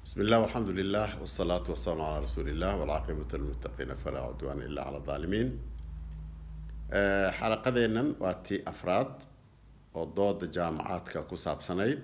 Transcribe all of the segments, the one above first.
بسم الله والحمد لله والصلاة والسلام على رسول الله والعاقبة للمتقين فلا عدوان إلا على الظالمين آه، xalaqadeennan waa tii afraad oo dooda jaamacaadka ku saabsanayd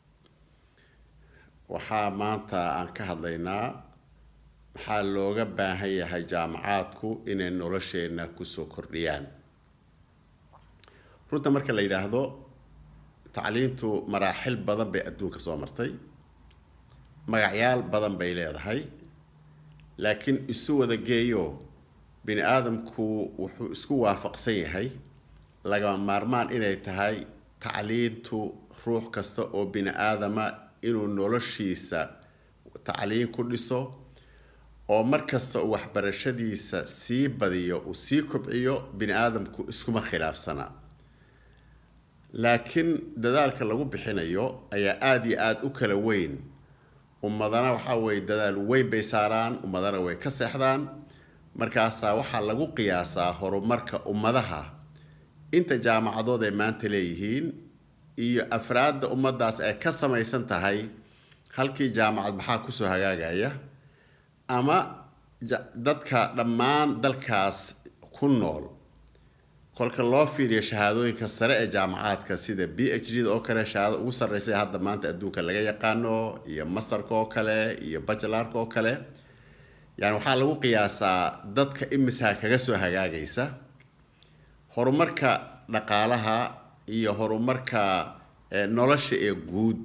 waxaa maanta aan ka hadlaynaa maxaa looga baahan yahay jaamacaadku inay nolosheenna kusoo kordhiyaan runta marka la yidhaahdo tacliintu maraaxil badan bay adduunka soo martay magacyaal badan bay leedahay laakiin isu wada geeyo bini aadamku wuxuu isku waafaqsan yahay lagama maarmaan inay tahay tacliintu ruux kasta oo bini aadama inuu noloshiisa tacliin ku dhiso oo markasta uu waxbarashadiisa sii badiyo uu sii kobciyo bini aadamku iskuma khilaafsana laakiin dadaalka lagu bixinayo ayaa aada iyo aada u kala weyn ummadana waxaa weeye dadaal weyn bay saaraan ummadana way ka seexdaan markaasaa waxaa lagu qiyaasaa horumarka ummadaha inta jaamacadood ay maanta leeyihiin iyo afraadda ummaddaas ay ka samaysan tahay halkii jaamacad maxaa kusoo hagaagaya ama dadka dhammaan dalkaas ku nool kolka loo fiiriyo shahaadooyinka sare ee jaamacaadka sida b h d da oo kale shahaado ugu sarreysa hadda maanta adduunka laga yaqaano iyo masterka oo kale iyo bachelarka oo kale yani waxaa lagu qiyaasaa dadka imisaa kaga soo hagaagaysa horumarka dhaqaalaha iyo horumarka nolosha ee guud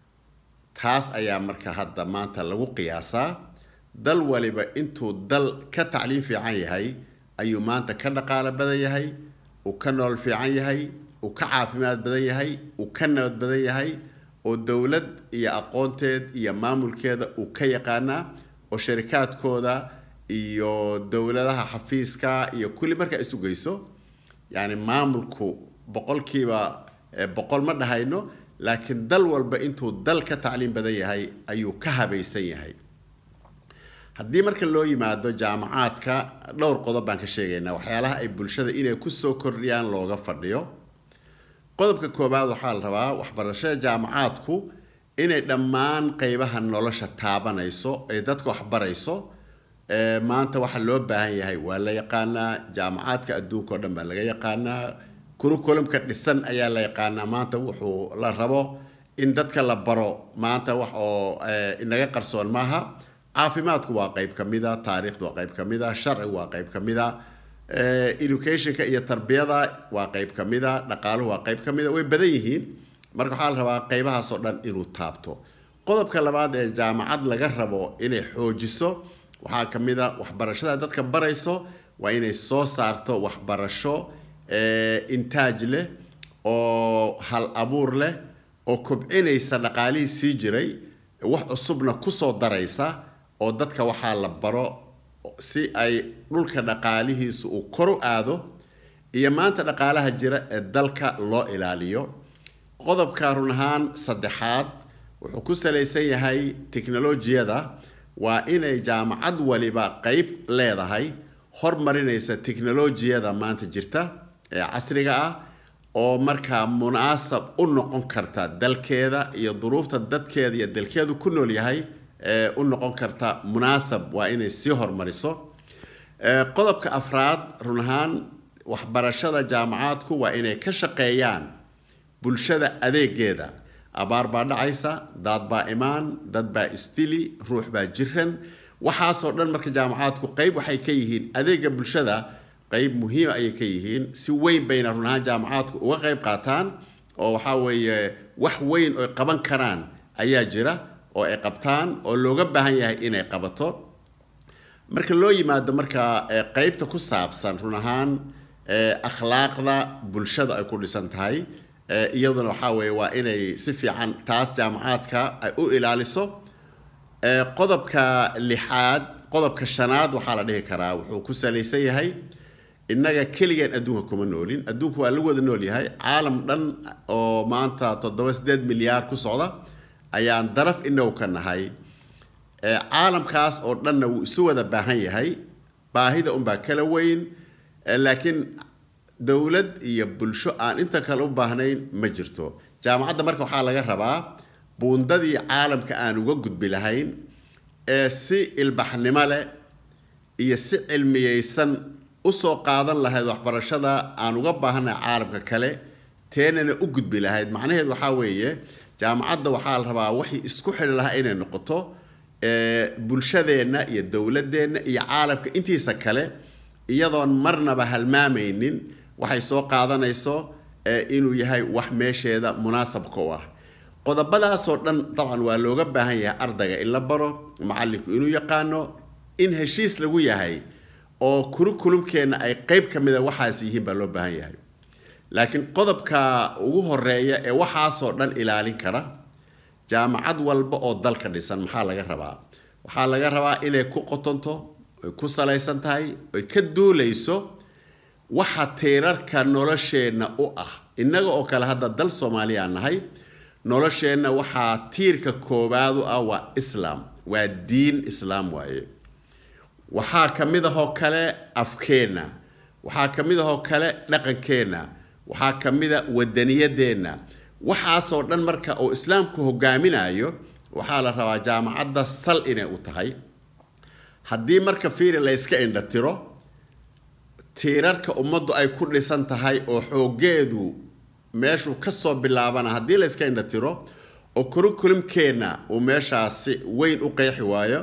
taas ayaa marka hadda maanta lagu qiyaasaa dal waliba intuu dal ka tacliim fiican yahay ayuu maanta ka dhaqaalo badan yahay uu ka nolol fiican yahay uu ka caafimaad badan yahay uu ka nabad badan yahay oo dowlad iyo aqoonteed iyo maamulkeeda uu ka yaqaanaa oo sharikaadkooda iyo dowladaha xafiiska iyo kulli markaa isu geyso yani maamulku boqolkiiba boqol ma dhahayno laakiin dal walba intuu dal ka tacliim badan yahay ayuu ka habaysan yahay haddii marka loo yimaado jaamacaadka dhowr qodob baan ka sheegaynaa waxyaalaha ay bulshada inay kusoo kordhiyaan looga fadhiyo qodobka koobaad waxaa la rabaa waxbarashada jaamacaadku inay dhammaan qeybaha nolosha taabanayso ay dadka waxbarayso maanta waxa loo baahan yahay waa la yaqaanaa jaamacaadka adduunka oo dhan baa laga yaqaanaa kurukulumka dhisan ayaa la yaqaanaa maanta wuxuu la rabo in dadka la baro maanta wax oo inaga qarsoon maaha caafimaadku waa qeyb ka mida taariikhdu waa qeyb ka mida sharcigu waa qeyb ka mida educationka iyo tarbiyada waa qeyb ka mida dhaqaaluhu waa qeyb ka mida way badan yihiin marka waxaa la rabaa qeybahaasoo dhan inuu taabto qodobka labaad ee jaamacad laga rabo inay xoojiso waxaa ka mid a waxbarashada dadka barayso waa inay soo saarto waxbarasho intaaj leh oo hal abuur leh oo kobcinaysa dhaqaalihii sii jiray wax cusubna kusoo daraysa oo dadka waxaa la baro si ay dhulka dhaqaalihiisu uu kor u aado iyo maanta dhaqaalaha jira ee dalka loo ilaaliyo qodobka run ahaan saddexaad wuxuu ku salaysan yahay teknolojiyada waa inay jaamacad waliba qeyb leedahay hormarinaysa teknolojiyada maanta jirta ee casriga ah oo markaa munaasab u noqon karta dalkeeda iyo duruufta dadkeeda iyo dalkeedu ku nool yahay u noqon karta munaasab waa inay sii hormariso qodobka afraad run ahaan waxbarashada jaamacaadku waa inay ka shaqeeyaan bulshada adeegeeda abaar baa dhacaysa daad baa imaan dad baa istili ruux baa jiran waxaasoo dhan marka jaamacaadku qeyb waxay ka yihiin adeega bulshada qeyb muhiima ayay ka yihiin si weyn bayna run ahaan jaamacaadku uga qeyb qaataan oo waxaa weeye wax weyn oy qaban karaan ayaa jira oo ay qabtaan oo looga baahan yahay inay qabato marka loo yimaado markaa qeybta ku saabsan run ahaan akhlaaqda bulshada ay ku dhisan tahay iyaduna waxaa weeye waa inay si fiican taas jaamacaadka ay u ilaaliso qodobka lixaad qodobka shanaad waxaa la dhihi karaa wuxuu ku salaysan yahay innaga keligeen adduunka kuma noolin adduunka waa lagu wada nool yahay caalam dhan oo maanta toddoba sideed milyaar ku socda ayaan daraf inagu ka nahay caalamkaas oo dhanna wuu isu wada baahan yahay baahida unbaa kala weyn laakiin dowlad iyo bulsho aan inta kale u baahnayn ma jirto jaamacadda marka waxaa laga rabaa buundadii caalamka aan uga gudbi lahayn ee si ilbaxnimo leh iyo si cilmiyeysan usoo qaadan lahayd waxbarashada aan uga baahannahay caalamka kale teenana u gudbi lahayd macnaheed waxaa weeye jaamacadda waxaa la rabaa waxay isku xidhi lahaa inay noqoto bulshadeenna iyo dowladeenna iyo caalamka intiisa kale iyadoon marnaba halmaamaynin waxay soo qaadanayso inuu yahay wax meesheeda munaasabka u ah qodobadaasoo dhan dabcan waa looga baahan yahay ardayga in la baro macallinku inuu yaqaano in heshiis lagu yahay oo kurikulumkeenna ay qeyb ka mida waxaas yihiin baa loo baahan yahay laakiin qodobka ugu horeeya ee waxaasoo dhan ilaalin kara jaamacad walba oo dalka dhisan maxaa laga rabaa waxaa laga rabaa inay ku qotonto ay ku salaysan tahay ay ka duulayso waxa tiirarka nolosheenna u ah innaga oo kale hadda dal soomaaliya nahay nolosheenna waxaa tiirka koowaad u ah waa islaam waa diin islaam waaye waxaa ka mid ahoo kale afkeenna waxaa ka mid ahoo kale dhaqankeenna waxaa ka mid a wadaniyadeenna waxaasoo dhan marka uu islaamku hogaaminayo waxaa la rabaa jaamacadda sal inay u tahay haddii marka fiiri la yska indhatiro tiirarka ummaddu ay ku dhisan tahay oo xoogeedu meeshuu kasoo bilaabana haddii la yska indhatiro oo kurikulumkeenna uu meeshaasi weyn u qeexi waayo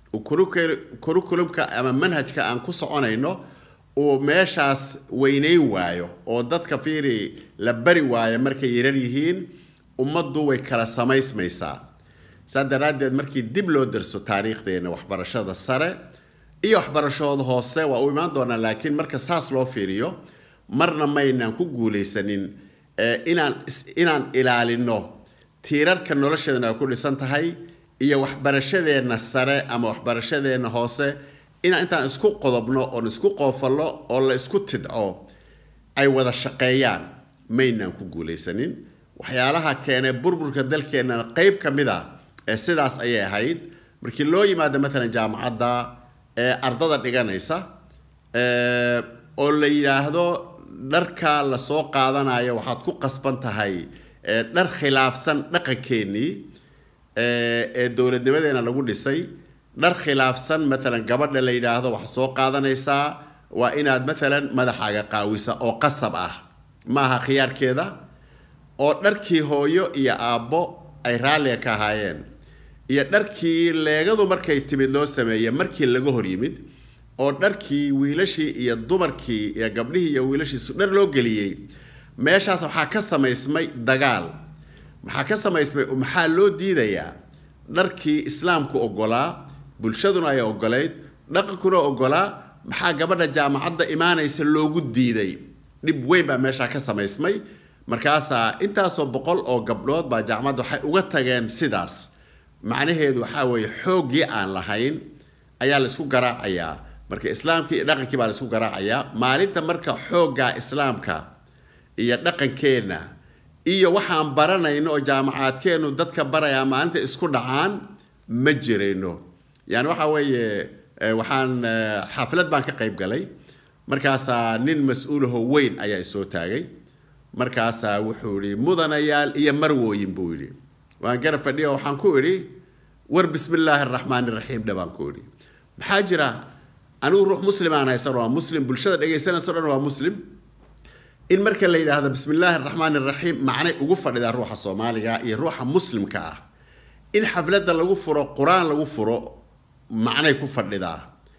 kurikulumka ama manhajka aan ku soconayno uu meeshaas weynayn waayo oo dadka fiiri la bari waayo markay yarar yihiin ummaddu way kala samaysmaysaa saa daraaddeed markii dib loo darso taariikhdeenna waxbarashada sare iyo waxbarashooda hoose waa u imaan doonaa laakiin marka saas loo fiiriyo marna maynaan ku guulaysanin inaan inaan ilaalino tiirarka nolosheedana ay ku dhisan tahay iyo waxbarashadeenna sare ama waxbarashadeenna hoose inaan intaan isku qodobno oon isku qoofallo oo la isku tidco ay wada shaqeeyaan maynaan ku guulaysanin waxyaalaha keenay burburka dalkeennana qeyb ka mid a ee sidaas ayay ahayd markii loo yimaado maalan jaamacadda ee ardada dhiganaysa oo la yidhaahdo dharka lasoo qaadanayo waxaad ku qasban tahay dhar khilaafsan dhaqankeennii ee dowladnimadeena lagu dhisay dhar khilaafsan maalan gabadha la yidhaahdo waxaad soo qaadanaysaa waa inaad maalan madaxaaga qaawisa oo qasab ah maaha khiyaarkeeda oo dharkii hooyo iyo aabbo ay raalliga ka ahaayeen iyo dharkii leegadu markay timid loo sameeyey markii laga hor yimid oo dharkii wiilashii iyo dumarkii iyo gabdhihii iyo wiilashiisu dhar loo geliyey meeshaas waxaa ka samaysmay dagaal maxaa ka samaysmay maxaa loo diidayaa dharkii islaamku ogolaa bulshaduna ay ogolayd dhaqankuna ogolaa maxaa gabadha jaamacadda imaanaysa loogu diiday dhib weyn baa meeshaa ka samaysmay markaasaa intaasoo boqol oo gabdhood baa jaamacadda waxay uga tageen sidaas macnaheedu waxaa weeye xooggii aan lahayn ayaa la isku garaacayaa marka islaamkii iyo dhaqankii baa la isku garaacayaa maalinta marka xooggaa islaamka iyo dhaqankeenna iyo waxaan baranayno oo jaamacaadkeennu dadka barayaa maalinta isku dhacaan ma jirayno yani waxa weeye waxaan xaflad baan ka qayb galay markaasaa nin mas-uulaho weyn ayaa isoo taagay markaasaa wuxuu yidhi mudanayaal iyo marwooyin buu yidhi waan garab fadhiya waxaan ku idhi war bismi illaahi araxmaan iraxiim dhe baan ku idhi maxaa jira anigu ruux muslimaan haysan waa muslim bulshada dhegaysanayso dhan waa muslim in marka la yidhaahdo bismi illaahi araxmaan iraxiim macnay ugu fadhidaa ruuxa soomaaliga iyo ruuxa muslimka ah in xafladda lagu furo qur-aan lagu furo macnay ku fadhidaa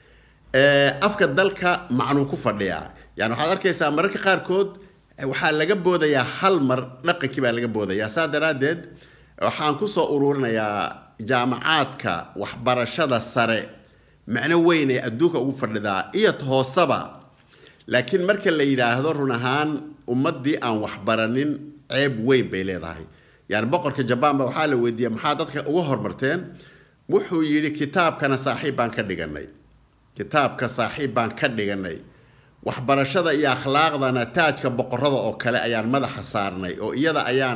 afka dalka macnuu ku fadhiyaa yani waxaad arkaysaa mararka qaarkood waxaa laga boodayaa hal mar dhaqankii baa laga boodayaa saa daraaddeed waxaan kusoo ururinayaa jaamacaadka waxbarashada sare macno weyn ee adduunka ugu fadhidaa iyo hooseba laakiin marka la yidhaahdo run ahaan ummaddii aan waxbaranin ceeb weyn bay leedahay yani boqorka jabaanba waxaa la weydiiyey maxaa dadka uga hormarteen wuxuu yidhi kitaabkana saaxiib baan ka dhiganay kitaabka saaxiib baan ka dhiganay waxbarashada iyo akhlaaqdana taajka boqorada oo kale ayaan madaxa saarnay oo iyada ayaan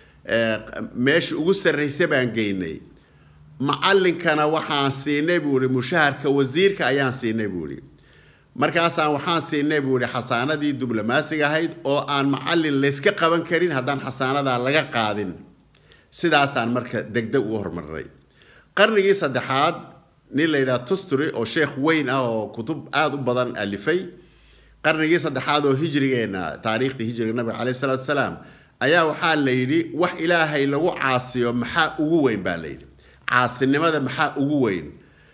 meesha ugu sarraysa baan geynay macallinkana waxaan siinay buu ihi mushaharka wasiirka ayaan siinay buu ihi markaasaan waxaan siinay buu ihi xasaanadii diblomaasiga ahayd oo aan macallin layska qaban karin haddaan xasaanadaa laga qaadin sidaasaan marka degdeg ugu hormarnay qarnigii saddexaad nin la yidhaha tustry oo sheekh weyn ah oo kutub aada u badan alifay qarnigii saddexaad oo hijrigeena taariikhdii hijriga nabiga caleyhi salaatu wasalaam ayaa waxaa la yidhi wax ilaahay lagu caasiyo maxaa ugu weyn baa la yidhi caasinimada maxaa ugu weyn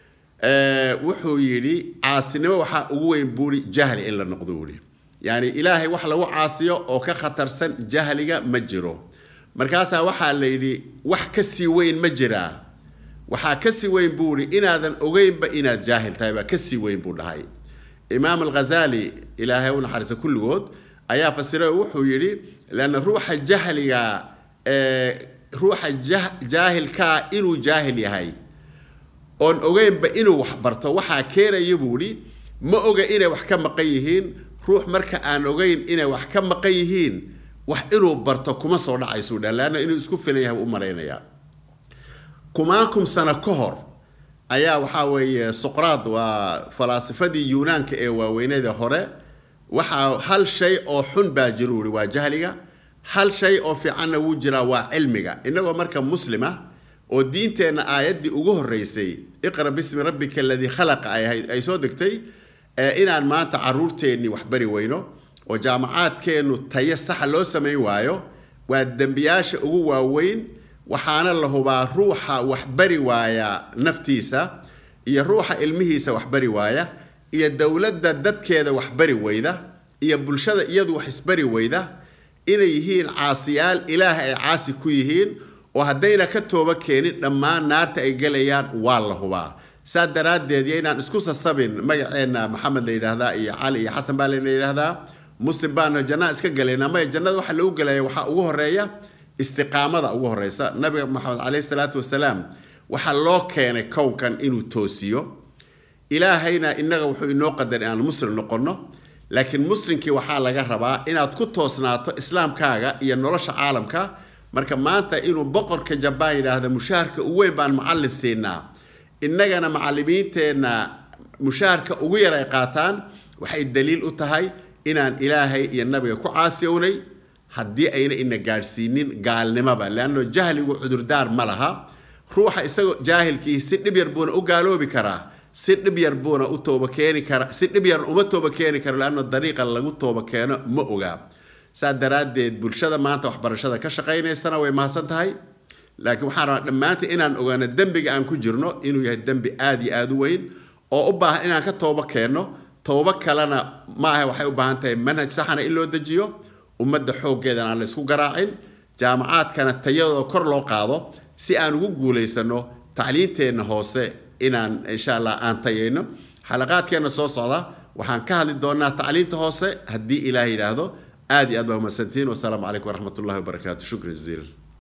wuxuu yidhi caasinimo waxaa ugu weyn buuri jahli in la noqdo buuri yani ilaahay wax lagu caasiyo oo ka khatarsan jahliga ma jiro markaasaa waxaa la yidhi wax kasii weyn ma jiraa waxaa kasii weyn buu ihi inaadan ogeynba inaad jaahil tahay baa kasii weyn buu dhahay imaam alghazali ilaahay u naxariisa kulligood ayaa fasiray oo wuxuu yidhi leanna ruuxa jahliga ruuxa jaahilkaa inuu jaahil yahay oon ogeynba inuu wax barto waxaa keenaya buu ihi ma oga inay wax ka maqan yihiin ruux marka aan ogeyn inay wax ka maqan yihiin wax inuu barto kuma soo dhacaysuu dha leanna inuu isku filan yahay u malaynayaa kumaakum sano ka hor ayaa waxaa weeye suqraad waa falaasifadii yuunaanka ee waaweyneeda hore waxaa hal shay oo xun baa jiru ihi waa jahliga hal shay oo fiicanna wuu jiraa waa cilmiga innagoo marka muslima oo diinteenna aayaddii ugu horreysay iqra bismi rabbika aladii khalaqa ay ahayd ay soo degtay inaan maanta caruurteennii wax bari weyno oo jaamacaadkeennu tayo saxa loo samayn waayo waa dembiyaasha ugu waaweyn waxaana la hubaa ruuxa waxbari waaya naftiisa iyo ruuxa ilmihiisa waxbari waaya iyo dowladda dadkeeda waxbari weyda iyo bulshada iyadu wax isbari weyda inay yihiin caasiyaal ilaah ay caasi ku yihiin oo haddayna ka tooba keenin dhammaan naarta ay gelayaan waa la hubaa saa daraaddeed iyo inaan isku sasabin magaceenna maxamed la yidhaahdaa iyo cali iyo xasan baa layna yidhaahdaa muslim baanu jannaa iska galaynaa maya jannada waxa lagu gelaya waxaa ugu horeeya istiqaamada ugu horeysa nabiga maxamed caleyhi salaatu wasalaam waxaa loo keenay kownkan inuu toosiyo ilaahayna innaga wuxuu inoo qadar inaan muslim noqonno laakiin muslimkii waxaa laga rabaa inaad ku toosnaato islaamkaaga iyo nolosha caalamka marka maanta inuu boqorka jabaan yidhaahda mushaharka u weyn baan macallin siinaa innagana macallimiinteenna mushaharka ugu yar ay qaataan waxay daliil u tahay inaan ilaahay iyo nabiga ku caasiyownay haddii ayna ina gaadhsiinin gaalnimoba leanno jahligu cudurdaar ma laha ruuxa isagoo jaahilkii si dhib yar buuna u gaaloobi karaa si dhib yar buuna u tooba keeni kara si dhib yar uma tooba keeni karo leanno dariiqa lagu tooba keeno ma ogaa saa daraaddeed bulshada maanta waxbarashada ka shaqaynaysana way mahadsan tahay laakiin waxaan rabaa dhammaantii inaan ogaano dembiga aan ku jirno inuu yahay dembi aada iyo aada u weyn oo u baahan inaan ka tooba keenno toobo kalena maaha waxay u baahan tahay manhaj saxana in loo dejiyo ummadda xooggeedana aan la isku garaacin jaamacaadkana tayadoo kor loo qaado si aan ugu guulaysano tacliinteenna hoose inaan insha allah aan tayayno xalaqaadkeenna soo socda waxaan ka hadli doonaa tacliinta hoose haddii ilaah yidhaahdo aad iyo aad baa umahadsantihiin wasalaamu calaykum waraxmat ullahi wabarakaatu shukran jaziilan